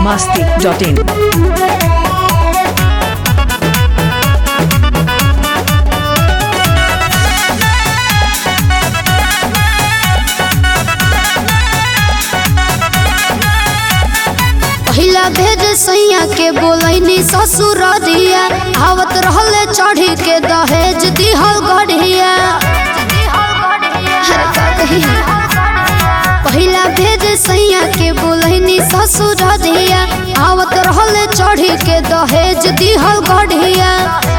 masti.in. पहिला भेज सैया के बोलैनी ससुर दिया आवत रहले चढ़ी के दहेज दिहल गढ़िया अरे का कही? पहिला भेज सैया के बोलैनी ससुर दिया आवत रहले चढ़ी के दहेज दिहल गढ़िया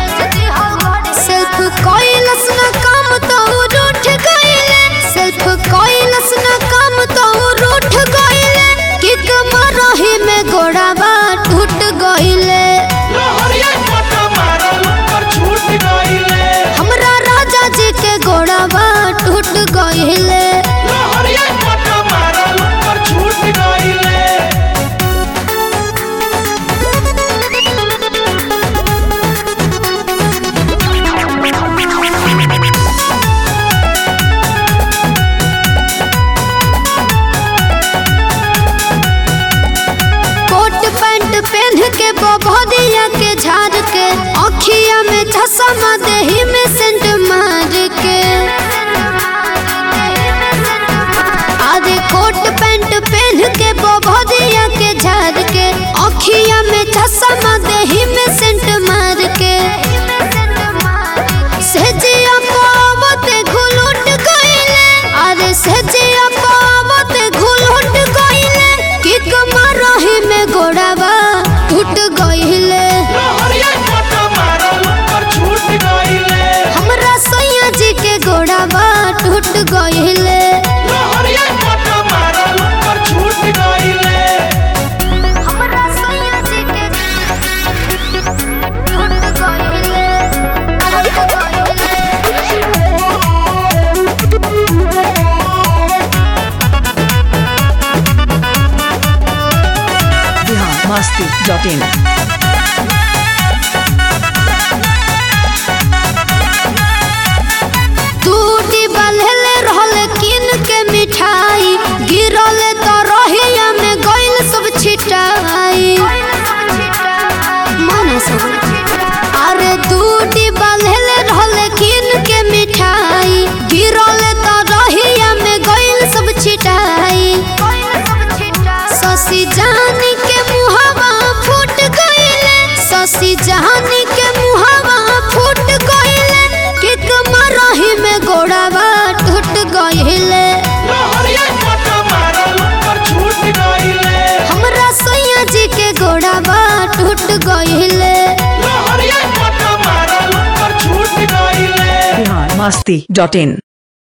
सेल्फ कोइलस न काम तो रूठ गइले सेल्फ कोइलस न काम तो रूठ गइले किक मरही में गोड़ाबा टूट गइले लोहरिया पटा मारल पर छूट गइले हमरा राजा जी के गोड़ाबा टूट गइले लोहरिया पटा मारल पर छूट गइले कोट पैंट पहन के बबोदिया के झाड़ के अखिया में चश्मा देही में सेंट मार के आधे कोट पैंट पहन के बबोदिया के झाड़ के अखिया में चश्मा देही में सेंट मार के सेजिया पावते घुलुट गइले अरे सेजिया पावते घुलुट गइले किक मारही में गोड़ाबा टूट गइले लोहरिया पटा मारल पर छूट गइले हमरा सैया जी के गोड़ाबा टूट गइले लोहरिया पटा मारल पर छूट गइले हमरा सैया जी के टूट गइले Bihar masti.in. टूटी बल्हले रहल किन के मिठाई गिरल तो रहिया में गइल सब छिटाई माना सब अरे टूटी बल्हले रहल किन के मिठाई गिरल तो रहिया में गइल सब छिटाई ससी जानी के मुहावा फूट गइले ससी जानी के मुहावा फूट गइले किक मरही में गोड़ावा टूट गइले लोहरिया पटा मारल पर छूट गइले हमरा सैया जी के गोड़ावा टूट गइले लोहरिया पटा मारल पर छूट गइले Bihar masti.in.